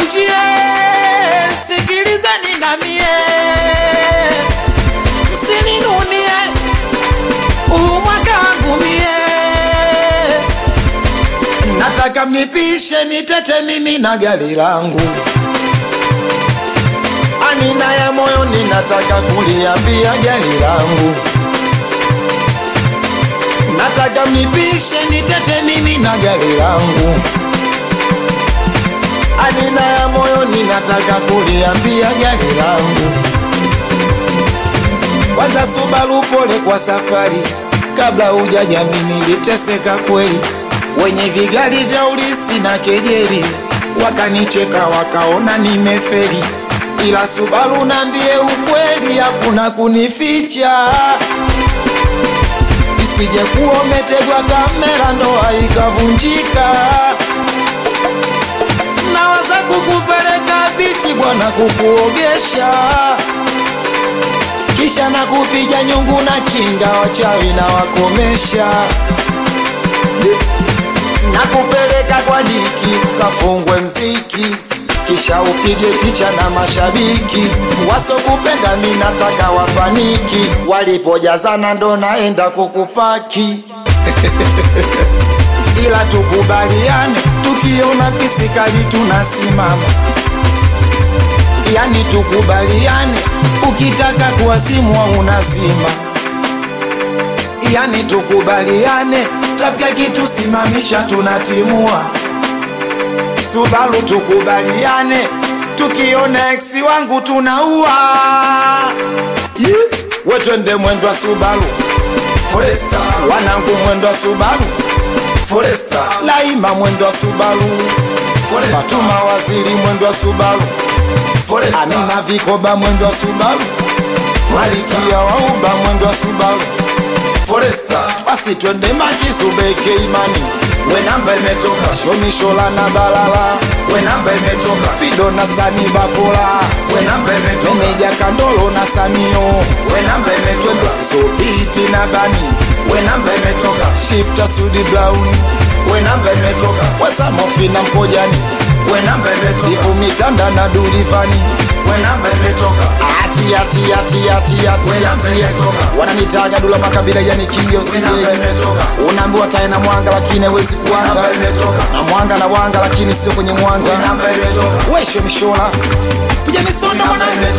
nijie, sikilizeni na mie, msininunie huu mwaka wangu mie, nataka mnipishe nitete mimi na gari langu anina ya moyo ninataka kuliambia gari langu nataka mnipishe nitete mimi na gari langu anina ya moyo ninataka kuliambia gari langu kwanza Subaru pole kwa safari kabla hujajami niliteseka kweli wenye vigari vya ulisi na kejeri wakanicheka wakaona nimeferi ila Subaru nambie ukweli hakuna kunificha isije kuwa umetegwa kamera ndoa ikavunjika nawaza kukupeleka bichi bwana kukuogesha kisha na kupiga nyungu na kinga wachawi na wakomesha na kupeleka kwa diki ukafungwe mziki kisha upige picha na mashabiki wasokupenda mi nataka wapaniki walipojazana ndo naenda kukupaki ila tukubaliane tukiona pisikali tunasimama yani tukubaliane ukitaka kuwasimwa unazima yani tukubaliane trafika kitu simamisha tunatimua Subaru tukubaliane tukiona eksi wangu tunaua yeah. we twende mwendo wa Subaru Foresta wanangu mwendo wa Subaru Foresta Laima mwendo wa Subaru Foresta Fatuma waziri mwendo wa Subaru Foresta Amina Vikoba mwendo wa Subaru Malikia wauba mwendo wa Subaru Foresta basi twende makisubeke imani we namba imetoka shomishola na balala we namba imetoka fido na sani bakola we namba imetoka meneja kandolo na samio we namba imetoka sobiti na bani we namba imetoka shifta sudi brown we namba imetoka wasamofi na mpojani we namba imetoka sifu mitanda na dulivani we namba imetoka ati ati ati ati ati We namba ati imetoka. wananitaga dula makabila yani kingi We namba usije imetoka. unaambiwa tae na mwanga lakini hawezi kuwanga namba imetoka. na mwanga na wanga lakini sio kwenye mwanga We namba imetoka. wesho mishola kuja misondo namba mwanangu imetoka.